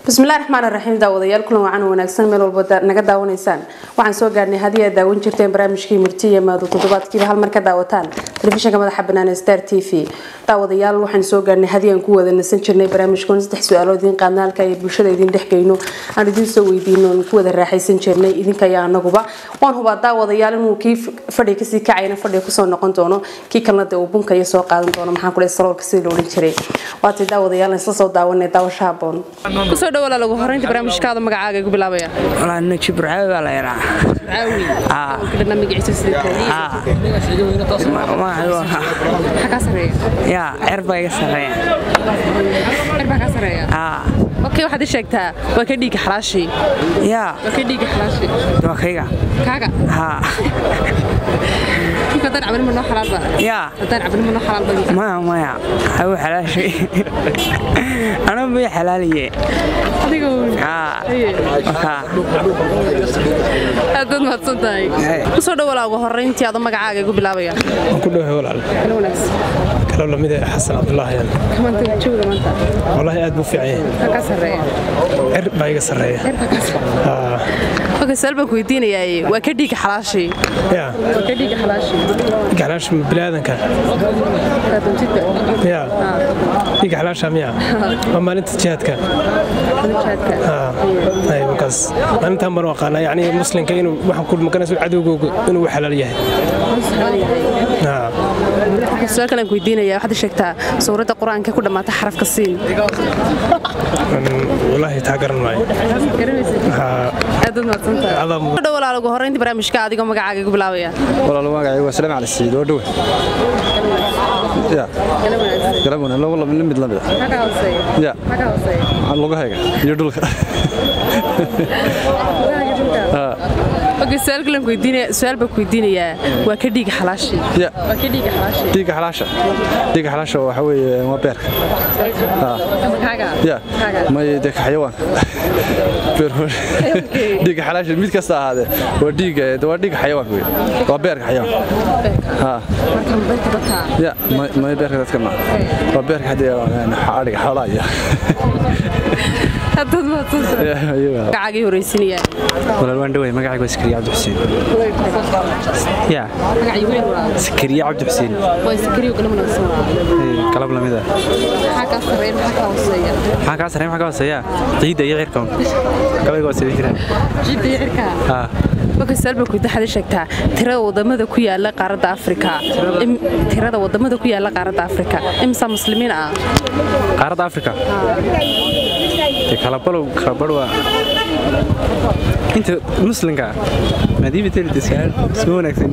bismillahi raxmaan raxiim daawadayaal kulan wacan wanaagsan meel walba naga daawanaysaan waxaan soo gaarnay haddii aad daawan jirteen barnaamijkii murtiya maado toddobaadkiiba hal mar ka daawataan telefishinka madaxa banaan star t v daawadayaal waxaan soo gaarnay haddii aan ku wada nasan jirnay barnaamijkan saddex su-aalo idiin qaadna halka ay bulshada idiin dhexgeyno aan idiin soo weydiino aan ku wada raaxaysan jirnay idinka iyo anaguba waan hubaa daawadayaal inuu kii fadhiga kasii kacayna fadhiga kusoo noqon doono kii kalena dee uu bunka iyo soo qaadan doono maxaan ku dhahay saloolka sidii la odhan jiray waatay daawadayaal isla soo daawanay daawasho haboon kusoo dhawaala lagu horeynta barnaamijkaada magacaaga igu bilaabaya walaa naji burcaawi baa la yaraa caawi Aa. kadhana magaciisa sidii maxaa kaa sareeya yaa cer baa iga sarreeya xer baa kaa sareeya aa okay waxaad ii sheegtaa waa ka dhiiga xalaashii yaa waa ka dhiiga xalaashii waa kayga kaaga haa ninka haddaan cabin ma noo xalaal ba yaa haddaan cabin ma noo xalaal ba ninka maya maya hawu xalaashay anuu bay xalaaliye adiga uun. aa Haye. wakaa aad baad mahadsan tahay Haye. kusoo dhawalaa ugu horeyntii adoo magacaaga igu bilaabaya waan ku dhowahay walaal kala wanaagsan kaloo lamid ah xasan cabdulaahi yan maanta jooga maanta wallaahi aad buu fiican yahay maxaa kaa sarreeya cer baa iga sarreeya xer baa kaa sarreeya Aa, okay su'aal baan ku weydiinayaa waa ka dhiiga xalaashii yaa waa ka dhiiga xalaashii gaclaash bilaadanka kaadamtida yaa dhiga xalaasha miya waa maalinta jihaadka jaadka Aa, ay markaas maalintaan baan u aqaanaa yacni muslimka inuu waxaan ku maganayso cadowgooga inuu u xalaal yahay Aa, su-aal kale aan ku weydiinayaa waxaad ii sheegtaa suuradda qur-aanka ku dhammaata xarafka siin mm, wallaahi taa garan maayo Aa, aad baad mahadsan tahay adaa mudan. Kusoo dhawalaa ugu horeyntii barnaamijka adigoo magacaaga igu bilaabaya walaal magacaygu waa salaam cali siid oo dhowe ya galab wana laba laba mid lamid ah maxaa kaa hooseeya ya maxaa kaa hooseeya lugahayga iyo dhulka Okay, su'aal kale aan ku weydiinaya su'aal baan ku weydiinayaa waa ka dhiiga xalaashii ya waa ka dhiiga xalaashii dhiigga xalaasha dhiigga xalaasha waxa weeye waa beerka kaaga ya may dee ka xayawaanka beer dhiigga xalaasha mid kasta ahaadee waa dhiigga waa dhiigga xayawaanka wey waa beerka xayawaanka ha markan beerta dadka ya may may beerka dadka ma waa beerka haddii adhiga xoolaa iyo haddaad mahadsan tahay Ya, iyaga. magacaagii horeysinaya walaal waan dhaway magacaygu waa sakariya cabdi xuseen ya magacii weyn waa sakariya cabdi xuseen waa sakariyo kala wanaagsan waa Ee, qalab lamid ah maxaa kaa sarreeya maxaa kaa hooseeya maxaa kaa sarreyn maxaa ka hooseeya ciidda iyo cirka gabayga waa sida jiraan jidda iyo cirkaa haa marka su'aal baan ku weydiin waxaad ii sheegtaa tirada wadamada ku yaala qaaradda afrika Im- tirada wadamada ku yaala qaaradda afrika imsa muslimiin ah qaaradda afrika dee kalabalow kalabadh waa inta muslimka ah maadiiba telida su'aal soo wanaagsan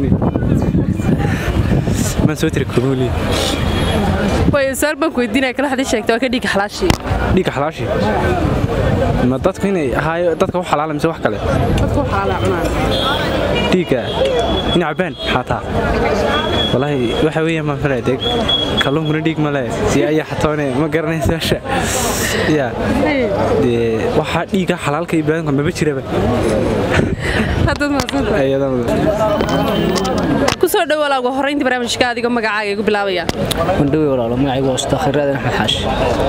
maan soo tiri kuruuli waayo su'aal baan ku weydiinaya kale waxaad ii sheegtaa waa ka dhiiga xalaashii dhiigga xalaashi ma dadku inay ahaayo dadka u xalaala mise wax kale dadku xalaala cunaan dhiigga in cabaan xataa walaahi waxa weeyaan maan falaya dee kalluunkuna dhiig ma le si ayaa xatoone ma garanaysa meesha ya dee waxaa dhiigga xalaalka iyo baadanka maba jiraba haddaad mahadsan tahay kusoo dhawaalaa ugu horeyntii barnaamijka adigoo magacaaga igu bilaabaya wandhawe walaalo magacaygu waa ustaakh raadan axmed xaashi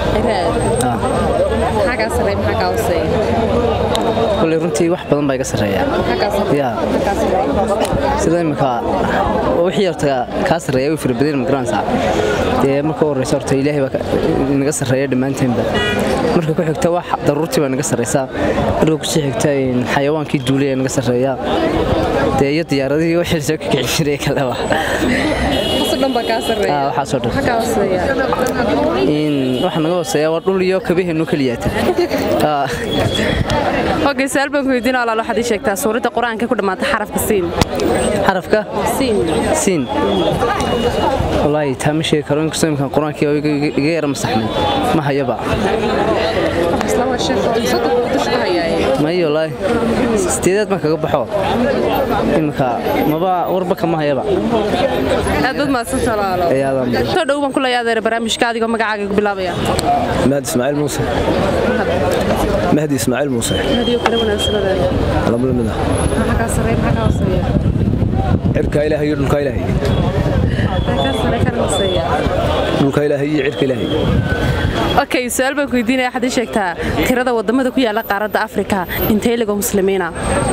maxaa kaa sarreeya maxaa kaa hooseeya kolley runtii wax badan baa iga sarreeya maxaa kaa sarreeya ya maxaa kaa sarreeya sida imika wixii horta kaa sarreeya way farabadeen magaranaysaa dee marka u horreysa horta ilaahay baa ka- inaga sarreeya dhammaanteenba marka ku xigta wax daruurtii baa naga sarreysaa marka kusii xigta in xayawaankii duulay naga sarreeya dee iyo diyaaradihii wixii soo kikicin jiray kaleba waxaasoo dhan baa kaa sarreeya Ah, waxaasoo dhan. maxaa kaa hooseeya in waxa naga hooseeya waa dhul iyo kabaheennu keliyaata Ah. okay su'aal baan ku weydiinaya walaal waxaad ii sheegtaa suuradda qur-aanka ku dhammaata xarafka siin xarafka siin siin wallaahi taa ma sheegi karo inkastoo imkaan qur-aankii oo iga iga yara masaxnay ma hayaba islaama sheekho soddon buu dusha ka hayaaye may wallaahi sideedaad baan kaga baxo iminka maba warba kama hayaba aad baad mahadsantaha walaalo ayaadan soo dhow baan ku leeyahay adeer barnaamijka adigoo magacaaga igu bilaabaya مهدي اسماعيل موسى مهدي اسماعيل موسى hadiyo kale wanaagsan adeer لما لمده maxaa kaa sarreeya maxaa kaa hooseeya عركا الهي دولكا الهي maxaa kaa sarreeya kana hooseeya دولكا الهي عركا الهي okay su-aal baan ku weydiinaya waxaad ii sheegtaa tirada wadamada ku yaala qaaradda afrika intee ligoo muslimiina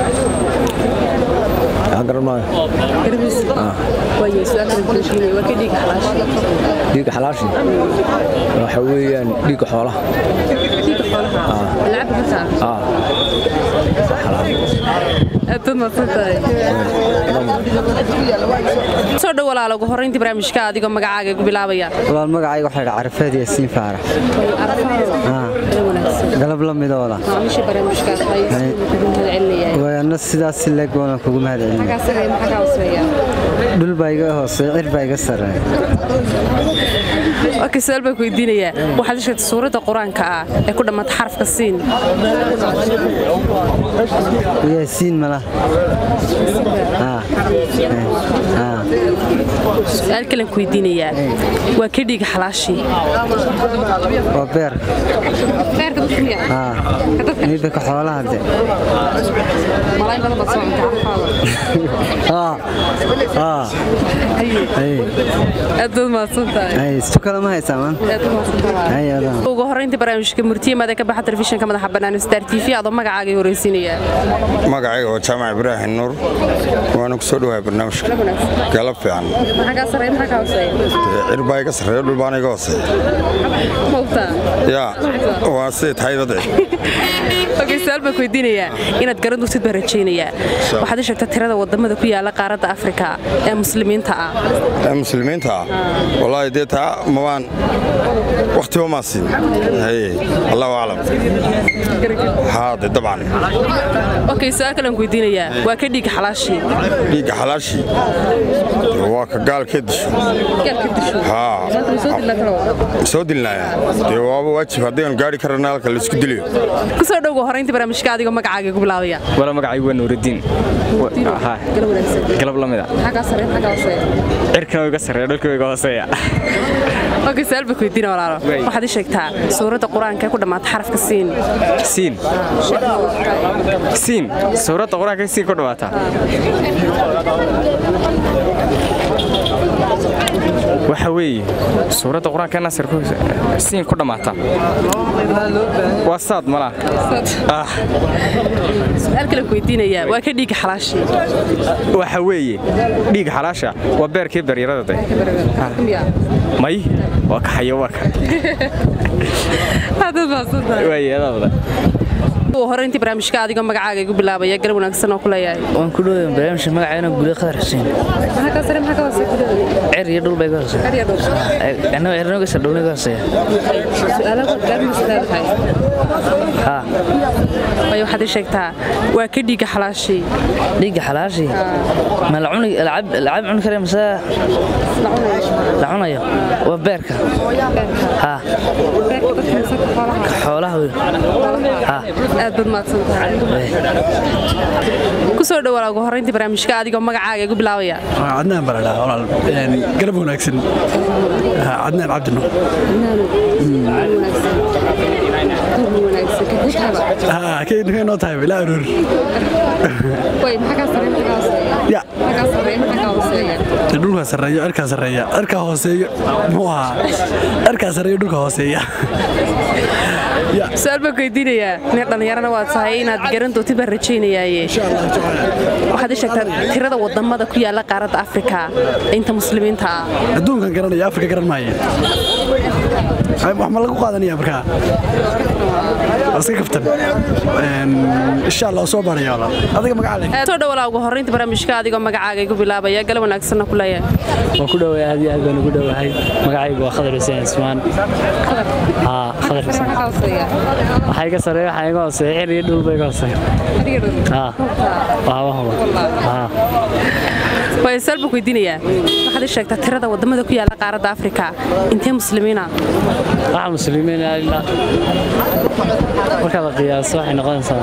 waxaan garan maayo dhiigga xalaashi waxa weeyaan dhiigga xoolaha Ah. soo dhow walaalo ugu horrayntii barnaamijka adigoo magacaaga igu bilaabaya walaal magacayga waxaa dhaa carafeed yaasiin faarax galab la midooda waana sidaas si leeg waana kugu mahad celina dhul baa iga hooseeya cir baa iga sarreeya okay su-aal baan ku weydiinayaa waxaad ii sheegtay suuradda qur-aanka ah ee ku dhammaata xarafka siin yaasiin mala su-aal kalen ku weydiinayaa waa ka dhiiga xalaashii waa beerka midbaka xoolaha de aad baad mahadsantahay istu kale ma haysaa man ugu horrayntii barnaamijka murtiyamada ka baxa telefishinka madaxa bannaan star t v adoo magacaaga i horeysiinaya magacayga waa jaamac ibraahim nuur waana ku soo dhawahay barnaamijka galab fiican cirbaa iga sarreeyo dhulbaana iga hooseeya yaa waa siday tahay badci okay su-aal baan ku weydiinayaa inaad garan dugtid baan rajaynayaa waxaad ii sheegtaa tirada wadamada ku yaala qaaradda afrika ee muslimiinta ah ee muslimiinta ah wallaahi dee taa mabaan wakhtiba maa siin haye allahu aclam haade dabcan okay su-aal kalean ku weydiinayaa waa ka dhiiga xalaashii dhiigga xalaashii waa ka gaalkee disho haa soo dilnaya dee waaba waajib haddaynu gaari karana halka laisku diliyo kusoo dhowga horrayntii barnaamijka adigoo magacaaga igu bilaabaya wala magacaygu waa nuurudiin galab la mida cirkana iga sarreeya dhulka iga hooseeya okay su-aal baan ku weydiina walaalo waxaad ii sheegtaa suuradda qur-aanka ee ku dhammaata xarafka siin siin siin suuradda qur-aanka siin ku dhawaata waxa weeye suuradda qur-aanka nasir siin ku dhammaata waa saad malaa su-aal kale ku weydiinayaa waa ka dhiiga xalaashii waxa weeye dhiig xalaasha waa beerkii baryarada de may waa ka xayawaanka waayeedabada horrayntii barnaamijka adigoo magacaaga igu bilaabaya galab wanaagsan oo ku leeyahay waan ku dhowey barnaamijka magacayna guulee qadar xuseen cer iyo dhul bay ga hooseeya annaga cirnoga sardhowna ga hooseeya way waxaad ii sheegtaa waa ka dhiiga xalaashii dhiigga xalaashii ma la cuni lacab cuni kare mase la cunayo waa beerka ha xoolaha wey ha aad baad mahadsantahay ku soo dhowaa ugu horrayntii barnaamijka adigoo magacaaga igu bilaabaya cadnaan baa la dhahaa walaal galab wanaagsan cadnaan cabdino noo tahay ilaa aroor dhulka sareeyo cirkaa sareeya cirkaa hooseeyo muxuu ahaa cirkaa sareeyo dhulka hooseeya su-aal baan ku weydiinayaa nin dhallinyarana waad tahay inaad garan dootid baan rajaynayaaye waxaad ii sheegtaa tirada wadamada ku yaala qaaradda afrika inta muslimiinta ah adduunkan garanaya afrika garan maaya wax ma lagu qaadanaya markaa iska kaftan insha allah soo baaraya walaal adiga magaca soo dhawalaa ugu horraynta barnaamijka adigoo magacaaga igu bilaabaya galab wanaagsanna ku leeyahay waan ku dhowahay aad iyo aad baan ugu dhowahay magacaygu waa khadar xuseen ismaan haa khadar xuseen waxaa iga sareeya waxaa iga hooseeya cir iyo dhulba iga hooseeya haa waa wahuba haa way su-aal baan ku weydiinayaa waxaad ii sheegtaa tirada wadamada ku yaala qaaradda afrika intee muslimiina waxa muslimiin ilaa marka la qiyaaso waxay noqonaysaa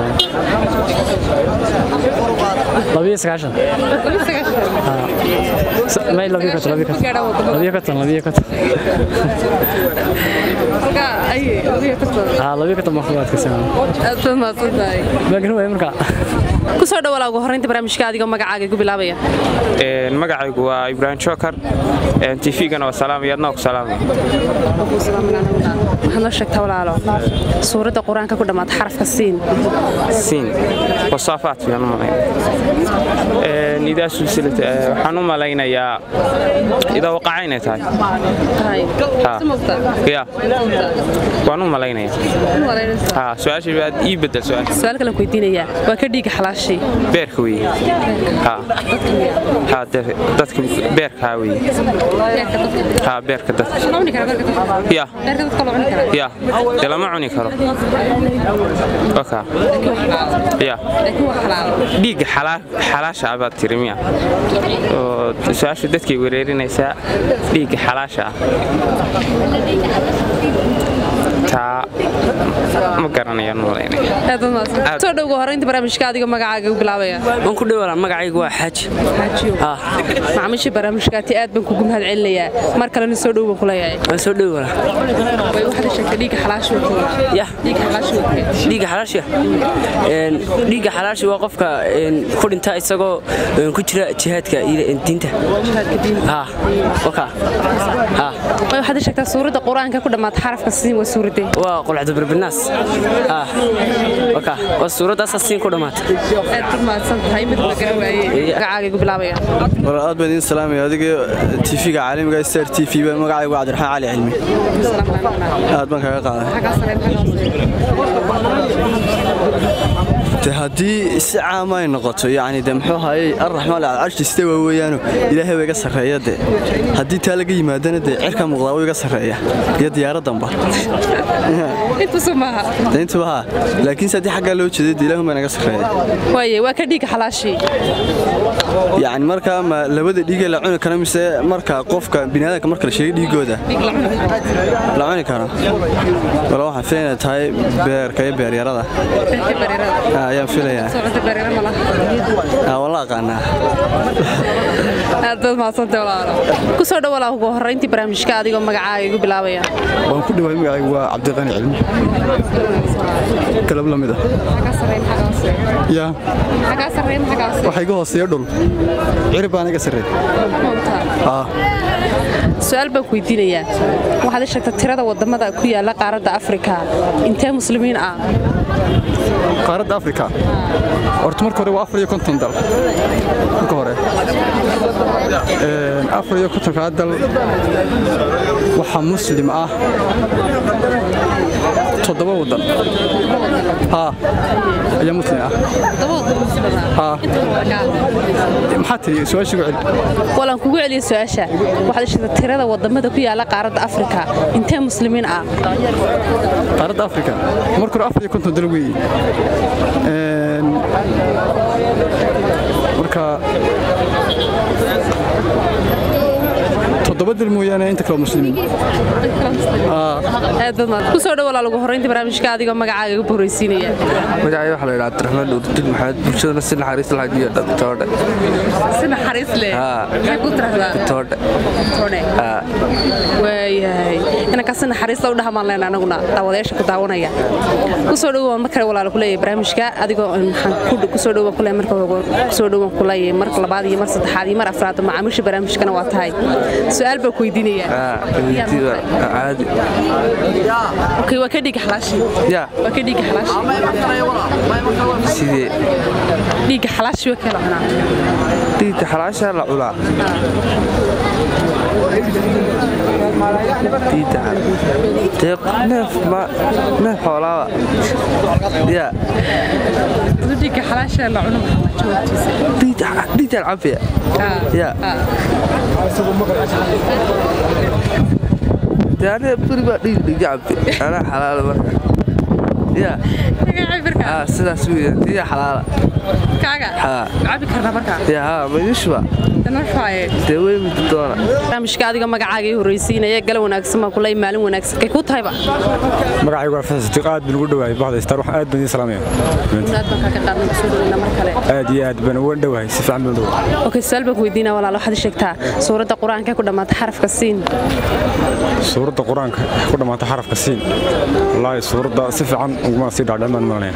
labiyo sagaashan may labiyo konton labiyo konton labiyo konton labiyo konton haa labiyo konton baan ku adkaysanaa aad baad mahadsantahay ma garan waaya markaa kusoo dhawaalaa ugu horreynta barnaamijka adigoo magacaaga igu bilaabaya magacaygu waa ibraahim jokar tifigana waa salaamaya adnaa ku salaamaya waxaad noo sheegtaa walaalo suuradda qur-aanka ku dhammaata xarafka siin siin wasaafaat baan u malayn idaa sulsilat waxaan u malaynayaa idaa waqaca inay tahay Ha. ya waan u malaynayaa Ha, su-aashii baad ii bedel su-aasha su-aal kalen ku weydiinayaa waa ka dhiiga xalaashii beerka weeye Ha. Ha, de- dadka beerkaa weeye Ha, beerka dadka ya ya dee lama cuni karo oka ya dhiigga xalaa- xalaasha ah baad tiri miya oo su-aashu dadkay wereerinaysaa dhiigga xalaasha ah taa ma garanayaan u malaynaya soo dhow ugu horreynta barnaamijka adigoo magacaaga igu bilaabaya waan ku dhawala magacaygu waa xaaji macaamiisha barnaamijkaati aad baan kugu mahad celinayaa mar kalena soo dhow baan ku leeyahay waan soo dhawala way waxaad sheegtay dhiigga xalaasha ya dhiigga xalaasha dhiigga xalaasha een dhiigga xalaasha waa qofka een ku dhinta isagoo een ku jira jihaadka iyo diinta ha waka ha way waxaad sheegtaa suuradda qur-aanka ku dhammaata xarafka siin waa suuradee waa qulcadu birbinaas ha waka waa suuradaas siin ku dhamaata aad baad mahadsan tahay mid la garan waayey magacaaga igu bilaabaya war aad baan idiin salaamaya adiga tv-ga caalamiga star t v ba magacaygu waa cabdiraxmaan cali cilmi aad baan kaga qaaday de haddii si caama ay noqoto yacni de muxuu hayay arraxmaan alcarshi sida waa weeyaano ilaahay waa iga sarreeya de haddii taa laga yimaadana de cirka muuqdaa wuu iga sarreeya iyo diyaaraddanba intusu maaha de intuba haa laakiinse haddii xaggaa loo jeeday de ilaahun baa naga sarreeya waaye waa ka dhiigga xalaashii yacni markaa ma labada dhiigee la cuni karo mise marka qofka biniaadanka marka la sheegay dhiigooda la cuni karo wala waxaan filaynaa tahay beerka iyo beeryarada Ah, ayaan filayaa Ah, waan la aqaanaa aad baad mahadsantahay walaalo kusoo dhawaalaa ugu horreyntii barnaamijka adigoo magacaaga igu bilaabaya waan ku dhawaay magacaygu waa cabdiqani cilmi galab la mid ah ya waxa iga hooseeya dhul cirib baan iga sarreey Ah, su-aal baan ku weydiinayaa waxaad ii sheegtaa tirada wadamada ku yaala qaaradda afrika intee muslimiin ah qaaradda afrika horta marka hore waa afar iyo konton dal marka hore Een, afar iyo kontonkaa dal waxaa muslim ah toddoba wadan ha ayaa muslim ah ha maxaa tiri su-aashii gu celi walaan kugu celiya su-aasha waxaad ii sheegtaa tirada wadamada ku yaala qaaradda afrika intee muslimiin ah qaaradda afrika marka hore afar iyo konton dal weeye Een, marka toddoba dal mooyaane inta kale waa muslimiin aad baad mahad kusoo dhawaalaa ugu horreyntii barnaamijka adigoo magacaaga igu horreysiinaya magacay waxaa la yidhaha cabdiraxmaan dhowrdin maxamed bulshadana si naxariis lahayd iyo toodhe si naxariis leh Haa. maxay ku tirahdaa toodhe Tone. waayahay inankaa si naxariista u dhahamaan leen anaguna daawadayaasha ku daawanaya kusoo dhowaan mar kale walaalo kuleeyahay barnaamijka adigoo maxaan ku- kusoo dhowaan kuleeyahay marka hore kusoo dhowaan kuleeyahay marka labaad iyo mar saddexaad iyo mar afraad macaamiisha barnaamijkana waa tahay su-aal baa ku weydiinayaa caadi okay waa ka dhiga xalaashi ya waa ka dhiga xalaashi sidee dhiga xalaashi waa kala cunaa dhiigga xalaashaa la cunaa dhiigga dee neef ma neef xoolaaba ya dhiga xalaasha la cuno dhiiggaan cabaya ya dee aniga beri baa dhiig dhiigga cabe anaa xalaala marka ya sidaas weeye dhiigga xalaala kaaga haa cabi karnaa markaa ya haa ma idin shuba dee wey muddo doona barnaamijka adiga magacaaga ii horreysiinaya gala wanaagsan baa kulay maalin wanaagsan kay ku tahayba magacaygu waa fasax sadiiq aad baan ugu dhowahay baxda star waxaan aad baan idiin salaamaya aad baan kaaga qaadnay kusoo dhaweynaa mar kale aad iyo aad baan uga dhowahay si fiican baan u dhowahay okay su'aal baan ku weydiinaa walaal waxaad ii sheegtaa suuradda qur-aanka ee ku dhammaata xarafka siin suuradda qur-aanka ee ku dhammaata xarafka siin wallaahi suuradda si fiican uguma sii dhaadhicin baan malanaya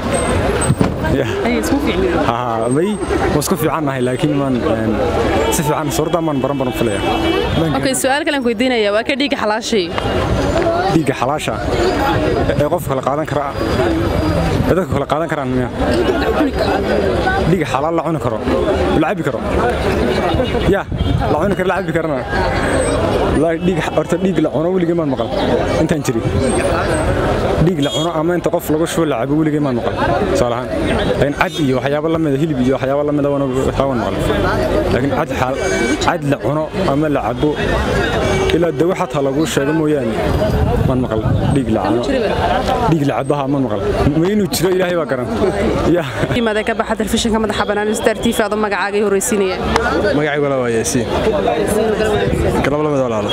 may waa isku fiicannahay laakiin maan si fiican suuradda maan baran baran filaya okay su'aal kale aan ku weydiinaya waa ka dhiiga xalaashay dhiigga xalaasha ee qofka kala qaadan kara ee dadka kala qaadan karaan miya dhiigga xalaal la cuni karo la cabi karo ya la cuni karo la cabi karana wallaahi dhiig horta dhiig la cuno weligay maan maqal intaan jiri dhiig la cuno ama inta qof lagu shubo la cabo weligay maan maqal tusaale ahaan laakiin cad iyo waxyaabo la mida hilib iyo waxyaabo la mida waan maqal laakiin cad xaal cad la cuno ama la cabo ilaa dawo xataa lagu sheego mooyaane maan maqal dhiig la cuno dhiig la cabaha maan maqal ma inuu jiro ilaahay baa garan ya imaada ka baxa telefishinka madaxa bannaan star tv adoo magacaaga ii horreysiinaya magacaygu waa yaasiin galab lamid walaalo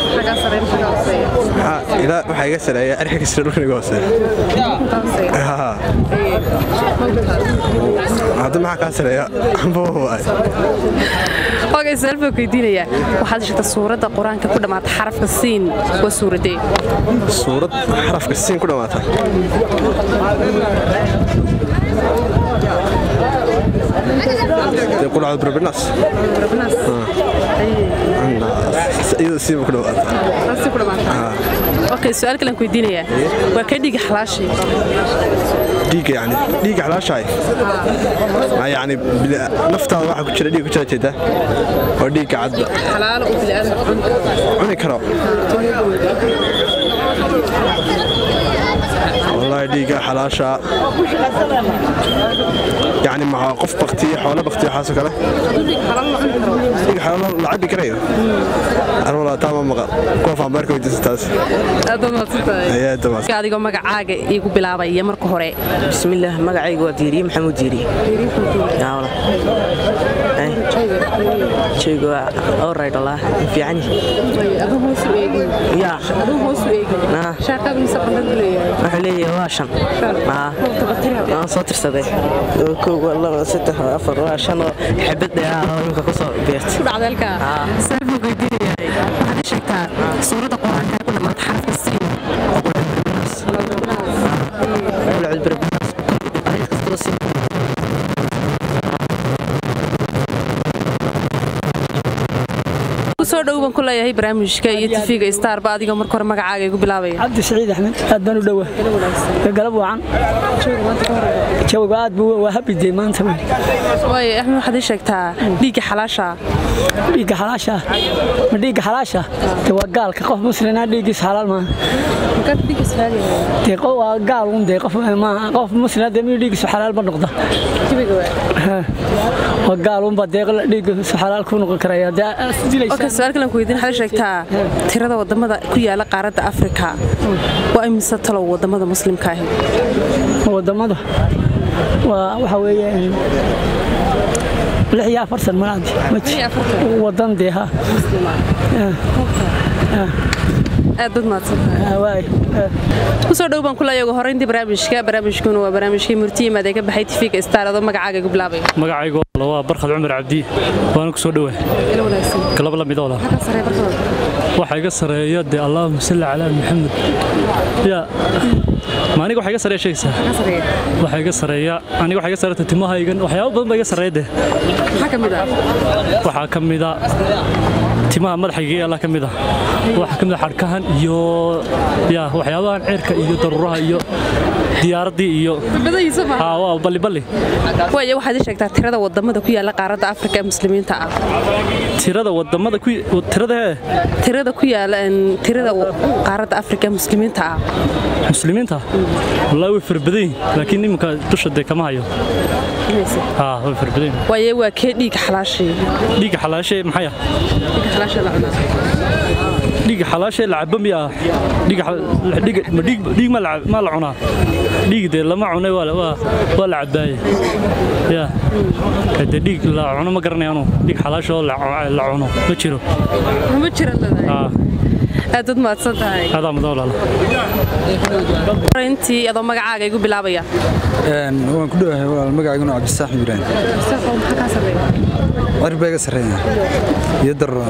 waxaa iga sareeya arxa kasira dhulkan iga hooseeya hadda maxaa kaa sareeya okay su'aal baan ku weydiinaya waxaad sheegtaa suuradda qur-aanka ku dhammaata xarafka siin waa suuradee suurad xarafka siin ku dhammaata dee qulcad barbinaas iyada siiba ku dhammaata okay su'aal kale aan ku weydiinaya waa ka dhiiga xalaashay dhiigga yani dhiigga xalaashahay ma yani naftaada waxa ku jira dhiig ku jira jeeda oo dhiigga cadda xalaalo uu bilaadan cuni karo والله ديقة حلاشة يعني مع قف بختي حول بختي حاسة كله ديقة حلال لعبي كريو أنا والله تمام مقال كوف أمريكا ودي ستاس يا تمام adigoo magacaaga iigu bilaabaya marka hore bismillaah magacaygu waa diiriye maxamuud diiriye shaygu waa alright wallah fiican ya wuxuu leeyahay waa shan waan soo tirsaday kow waa laba saddex waa afar waa shan oo xabad dheeraad oo imika kusoo beertay suuradda qur-aanka ku dhammaata xarafka siin kusoo dhow baan ku leeyahay barnaamijka iyo tv-ga starba adigoo marka hore magacaaga igu bilaabaya cabdi saciid axmed aad baan u dhowa galab wacan jawiga aad buu waa habidey maanta waaye axmed waxaad ii sheegtaa dhiigga xalaasha dhiigga xalaasha ma dhiigga xalaasha de waa gaalka qof muslina dhiiggiisa xalaal maaha dee waa gaal un dee qof maaha qof muslina dee miyuu dhiiggiisu xalaal ma noqda waa gaal unba dee dhiiggiisu xalaal ku noqon karaya dee okay su'aal kale aan ku weydiin waxaad sheegtaa tirada wadamada ku yaala qaaradda afrika waa imise talow wadamada muslimka ahi wadamada waa waxa weeye lix iyo afartan malaadi wadan dee ha aad bad mahadsankusoo dhow baan ku leeyahay ugu horreyntii barnaamijka barnaamijkuna waa barnaamijkii murti yimaad ee ka baxay tv-ga star adoo magacaaga igu bilaabay magacaygu waa barkhad cumar cabdi waana ku soo dhowahay galab la midooda waxaa iga sareeya dee allaahuma salli calaa maxamed ya ma aniga waxa iga sareeya sheegaysaa waxaa iga sareeya aniga waxa iga sareeya timahaygan waxyaabo badan baa iga sareeya dee waxaa ka mida timaha madaxayga alla ka mid ah waxaa ka mid ah xadhkahan iyo ya waxyaabahan ceerka iyo daruuraha iyo diyaaraddii iyo waa balliballi waayo waxaad ii sheegtaa tirada wadamada ku yaala qaaradda afrika ee muslimiinta ah tirada wadamada ku tirada hee tirada ku yaala tirada qaaradda afrika ee muslimiinta ah muslimiinta wallaahi way farbadan yihin laakiin iminka dusha dee kama hayo haa way farbadan yihin waaye waa kee dhiig xalaashay dhiigga xalaashay maxay ah dhiigga xalaasha la cabo miyaa dhiigga xal- dhiigga- ma dhiig dhiig ma la cab- ma la cunaa dhiig dee lama cunay waa la- waa waa la cabaaye ya de dhiig la cuno ma garanaya anu dhiig xalaasha oo la cu- la cuno ma jiro ma jira Ah, aad dad mahadsan tahay adaa mudan walaalo intii adoo magacaaga igu bilaabaya waan ku dhowahay walaal magacayguna cabdisaax ibraahim cirba iga sarreeya iyo darro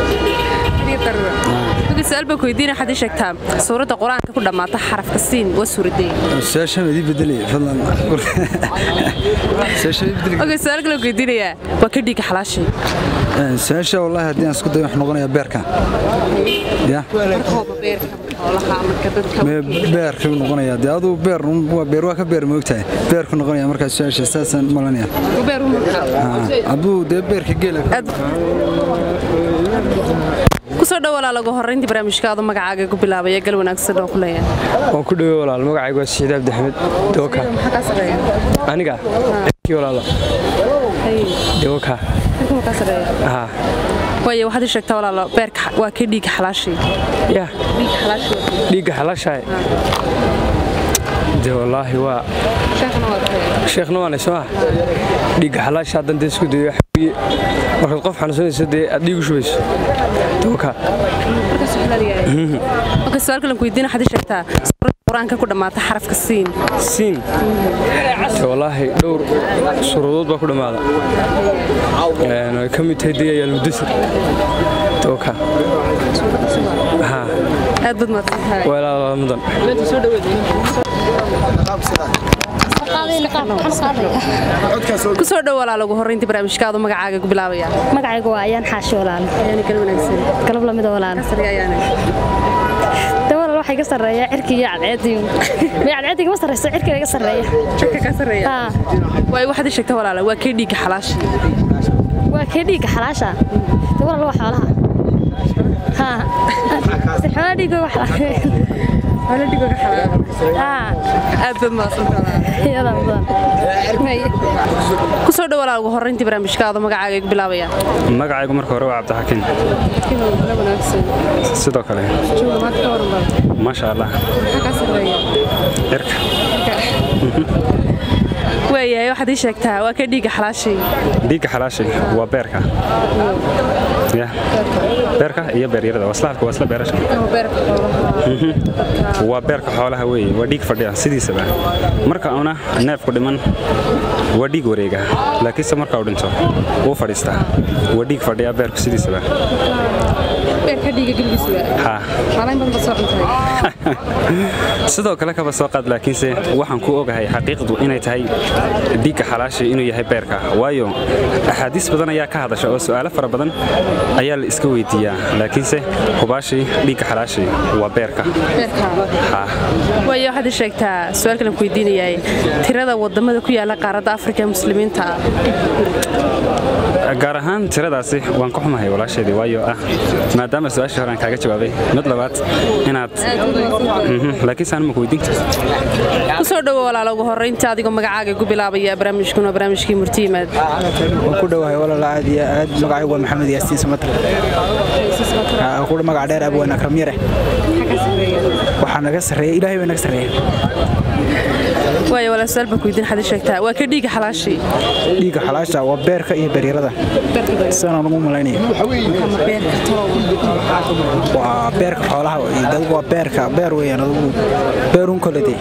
Marka su'aal baan ku weydiinaya waxaad ii sheegtaa suuradda qur-aanka ku dhammaata xarafka siin waa suuradee su-aashaan idii bedelaya fadlan su-aashaan idii bedeli okay su'aal kale ku weydiinayaa waa ka dhiigga xalaashay su-aasha wallaahi haddii aan isku dayo wax noqonaya beerka ya mee beerka u noqonaya dee aduu beer un- waa beer waa ka beer moogtahay beerku noqonaya markaa su-aasha saasaan malanaya hadduu dee beerka geela kusoo dhawaalaa lagu horrayntii barnaamijka adoo magacaaga igu bilaabaya gal wanaagsan oo ku leeyahay waan ku dhawey walaal magacaygu waa saciid cabdi axmed dooka aniga kii walaalo dooka haa waayo waxaad ii sheegtaa walaalo beerka waa ka dhiigga xalaashay ya dhiigga xalaashahay de wallaahi waa sheekhna waanay soo ah dhiigga xalaasha haddan dee isku dayo waxa weeye markaad qof xanuunsanayso dee aad dhiig u shubayso dooka okay su'aal kale ku weydiina waxaad ii sheegtaa suuradda qur-aanka ku dhammaata xarafka siin siin de wallaahi dhowr suuradood baa ku dhammaada Een, ay ka mid tahay dee ayaalmudasir dooka haa aad baad mahadsan tahay walaa mudan kusoo dhawaalaa lagu horrayntii barnaamijka adoo magacaaga igu bilaabaya magacaygu waa ayaan xaashi walaal gal wanaagsan galab lamida walaal de walaal waxaa iga sarreeya cirki iyo cadceediyo may cadceediga ma sarreyso cirkiga iga sarreeya cirka ka sarreeya waayo waxaad ii sheegtaa walaala waa kee dhiigga xalaashay waa kee dhiigga xalaasha de walaal waa xoolaha haa si xoolaha dhiiga wax xoolaha dhiiga ka xalaal aad baad mahadsantahay iyadaa mudan kusoo dhawaalaa lagu horrayntii barnaamijka adoo magacaaga igu bilaabaya magacaygu marka hore waa cabdixakiin sidoo kale maasha allah cirka waayahay waxaad ii sheegtaa waa ka dhiigga xalaashay dhiigga xalaashay waa beerka ya beerka iyo beeryarada waslahalka waa isla beerasha Mhm. waa beerka xoolaha weeye waa dhiig fadhiya sidiisaba marka una neefku dhiman waa dhiig wareega laakiinse marka uu dhinto wuu fadhiistaa waa dhiig fadhiya beerku sidiisaba beerka dhiigga geligiisa ha maalin badan baad soo cuntay sidoo kale kaba soo qaad laakiinse waxaan ku ogahay xaqiiqdu inay tahay dhiigga xalaashay inuu yahay beerka waayo axaadiis badan ayaa ka hadasha oo su'aalo fara badan ayaa la iska weydiiyaa laakiinse hubaashii dhiigga xalaashay waa beerka ha waayo waxaad ii sheegtaa su-aal kalen ku weydiinayaay tirada wadamada ku yaala qaaradda afrika ee muslimiinta gaar ahaan tiradaasi waan ka xumahay walaasheedii waayo ah maadaama su-aashii hore aan kaaga jawaabay mid labaad inaad Mhm, laakiinse aan maku weydiin kusoo dhowo walaala ugu horraynta adigoo magacaaga igu bilaabaya barnaamijkuna waa barnaamijkii murti yimaad waan ku dhowahay walaal aad iyo aad magacaygu waa maxamed yaasiin samatar kudha magac dheer abwaan akram yare waxaa naga sarreeya ilaahay baa naga sarreeya waayo walaal su-aal baan ku weydiin waxaad ii sheegtaa waa ka dhiiga xalaashii dhiigga xalaasha waa beerka iyo beeryarada sidaan ugu malaynaya waa beerka xoolaha iyo dadku waa beerka beer weeyaan adugu beerun kole dee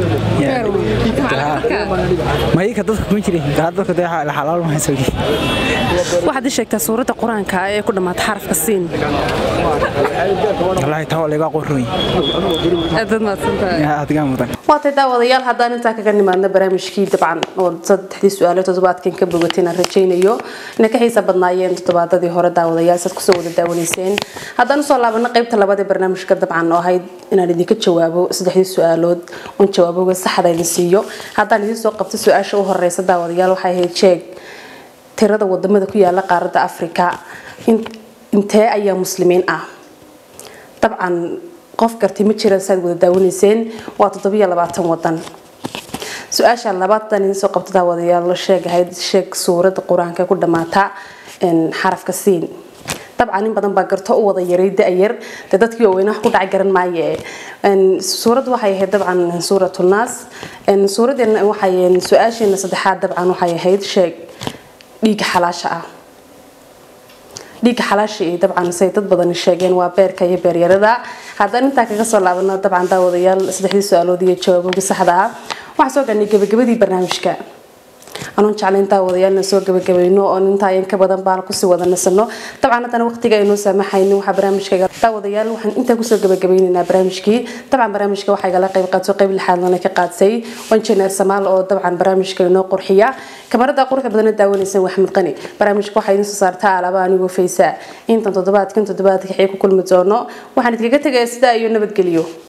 mayika dadka kuma jirin kaa dadka dee la xalaal ma hayso waxaad ii sheegtaa suuradda qur-aanka ee ku dhammaata xarafka siin wallaahi taa waa laga qorroy aadaad mahadsantahay adigaa mudan waatay daawadayaal haddaan intaa kaga nimaadno barnaamijkii dabcan oo saddexdii su-aalo toddobaadkan ka bogatay inaan rajaynayo inay ka xiisa badnaayeen toddobaadadii hore daawadayaal saad kusoo wada daawanayseen haddaan usoo laabano qaybta labaad ee barnaamijka dabcan oo ahayd inaan idinka jawaabo saddexdii su-aalood oon jawaaboga saxda idin siiyo haddaan idin soo qabto su-aasha u horeysa daawadayaal waxay ahayd sheeg tirada wadamada ku yaala qaaradda afrika intee ayaa muslimiin ah dabcan qof garti ma jiraan saad wada daawanayseen waa toddobiyo labaatan wadan su-aasha labaatan idin soo qabto daawadayaal sheeg ahayd sheeg suuradda qur-aanka ku dhammaata xarafka siin dabcan in badan baa garto u wada yaray da-yar dee dadkii waaweyne wax ku dhacay garan maaye suuraddu waxay ahayd dabcan suuratu naas suuradeena waxay su-aasheena saddexaad dabcan waxay ahayd sheeg dhiigga xalaasha ah dhiigga xalaasha iyo dabcan say dad badan sheegeen waa beerka iyo beeryarada haddaan intaa kaga soo laabano dabcan daawadayaal saddexdii su-aalood iyo jawaaboogi saxda ah waxaan soo gaarnay gabagabadii barnaamijka anuun jeclayn daawadayaalna soo gabagabayno oo intaa in ka badan baan kusii wada nasano dabcan haddana waqtiga aynoo saamaxaynin waxaa barnaamijka daawadayaal waxaan intaa kusoo gabagabaynaynaa barnaamijkii dabcan barnaamijka waxaa igala qayb qaato qayb lixaadlana ka qaadsay injineer samaal oo dabcan barnaamijka inoo qurxiya kamarada quruxda badana daawanaysan waxmed qani barnaamijka waxaa idin soo saartaa alaaba anigoo faysa intan toddobaadkan toddobaadka xii ku kulmi doono waxaan idinkaga tegaya sidaa iyo nabadgelyo